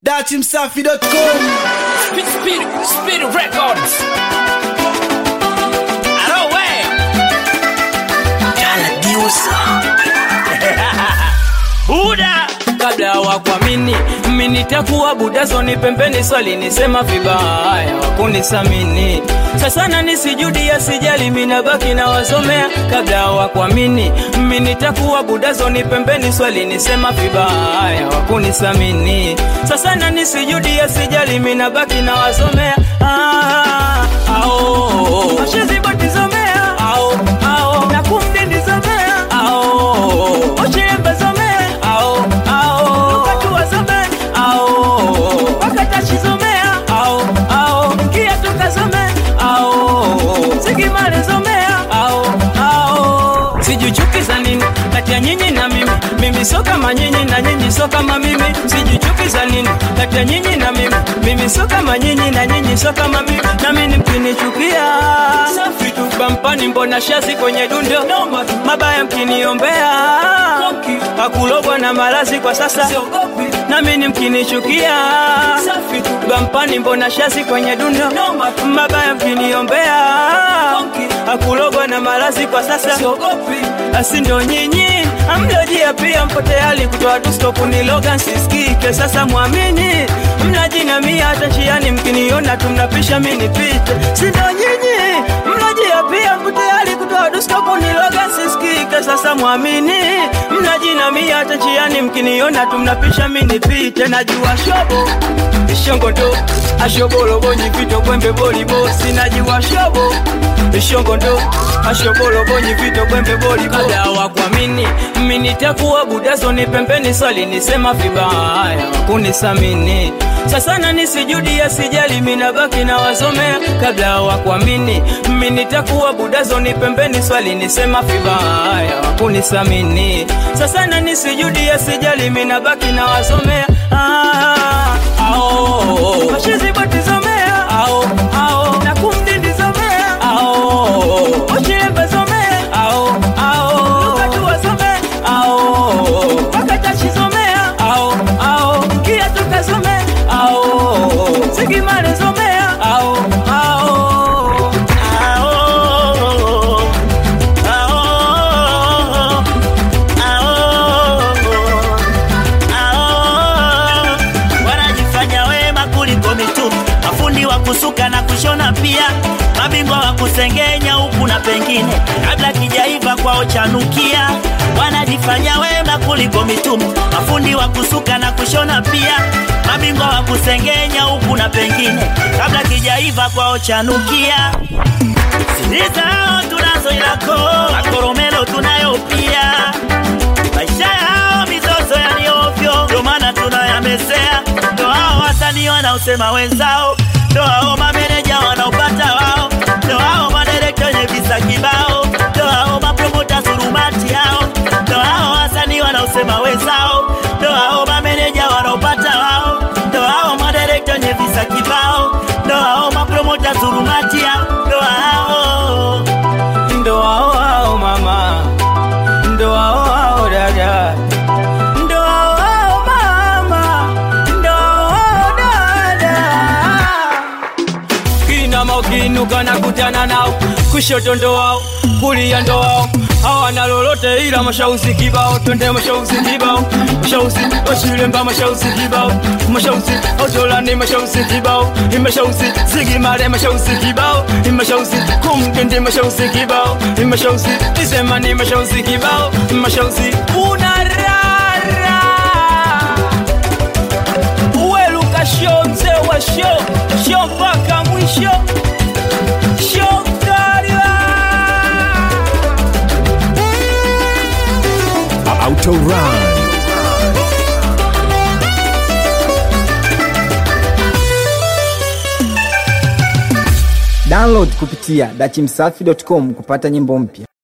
datimsafi.com Speed, speed, speed records. Alo we. Buda kabla hawakuamini mimi nitakuwa budazoni pembeni swali nisema vibaya wakunisamini sasa na nisijudia sijali minabaki na wasomea kabla hawakuamini mimi nitakuwa budazoni pembeni swali nisema vibaya wakunisamini sasa na nisijudia sijali minabaki na wasomea ah, ao ashizibotizomea ao ao nakumdindizomea ao ochiembezomea ao ao lukatuwazomea ao wakatachizomea ao ao kiatukazomea ao sigimalezomea ao ao sijuchukiza nini kati ya nyinyi na mimi mimi so kama nyinyi na nyinyi so kama mimi sijuchukiza nini kati ya nyinyi na mimi mimi so kama nyinyi na nyinyi so kama mimi na mimi mkinichukia safi tu bampani mbona shazi kwenye dundo mabaya mkiniombea hakulogwa na malazi kwa sasa na mimi mkinichukia safi tu bampani mbona shazi kwenye dundo mabaya mkiniombea hakulogwa na malazi kwa sasa asi ndo nyinyi amlojia pia mpo tayari kutoa dusto kuniloga nsisikike sasa mwamini mnajinamia hata njiani mkiniona tumnapisha mi nipite si ndo nyinyi mnajia pia mpo tayari kutoa dusto kuniloga nsisikike sasa mwamini mnajinamia hata njiani mkiniona tumnapisha mi nipite najua shobo ishongondo ashobolobonyi vito kwembe bolibo sinajiwa shobo ishongondo ashobolobonyi vito kwembe bolibo kabla hawakuamini mimi nitakuwa budazoni pembeni swali nisema vibaya kunisamini sasa na nisijudia sijali minabaki na wasomea kabla hawakuamini mimi nitakuwa budazoni pembeni swali nisema vibaya kunisamini sasa na nisijudia sijali minabaki na wasomea ah, ao ashizibotizomea ao ao na kumdindizomea ao ochilembezomea ao ao lukatuwasomea ao wakatachizomea ao ao kiatukasomea ao sigimalezomea ao ao ao wanajifanya wema kuliko mitume, mafundi wa kusuka na kushona pia, mabingwa wa kusengenya huku na pengine, kabla kijaiva kwao chanukia. Wanajifanya wema kuliko mitume, mafundi wa kusuka na kushona pia, mabingwa wa kusengenya huku na pengine, kabla kijaiva kwao chanukia. Siri zao tunazo ilako, makoromelo tunayo pia maisha yao mizozo yaliovyo, ndo maana tunayamezea. Ndo hao wasanii wanaosema wenzao, ndo hao mameneja wanaopata wao, ndo hao madirekta wenye visa kibao, ndo hao mapromota surumati hao, ndo hao wasanii wanaosema wenzao, ndo hao mameneja wanaopata wao, ndo hao madirekta wenye visa kibao, ndo hao mapromota surumati hao, ndo hao ndo hao hao mama ndo hao hao dada ndo hao hao mama ndo hao hao dada kinama ukiinuka na kutana nao kushoto ndo wao kulia ndo wao hawana lolote ila mashauzi kibao twende mashauzi kibao mashauzi washilemba mashauzi kibao mashauzi otolani mashauzi kibao imashauzi zigimale mashauzi kibao imashauzi kumtende mashauzi kibao imashauzi isemani mashauzi kibao mashauzi unarara uweluka sho mzee wa sho sho mpaka mwisho sho mkaliwa Autorun download kupitia dachimsafi.com kupata nyimbo mpya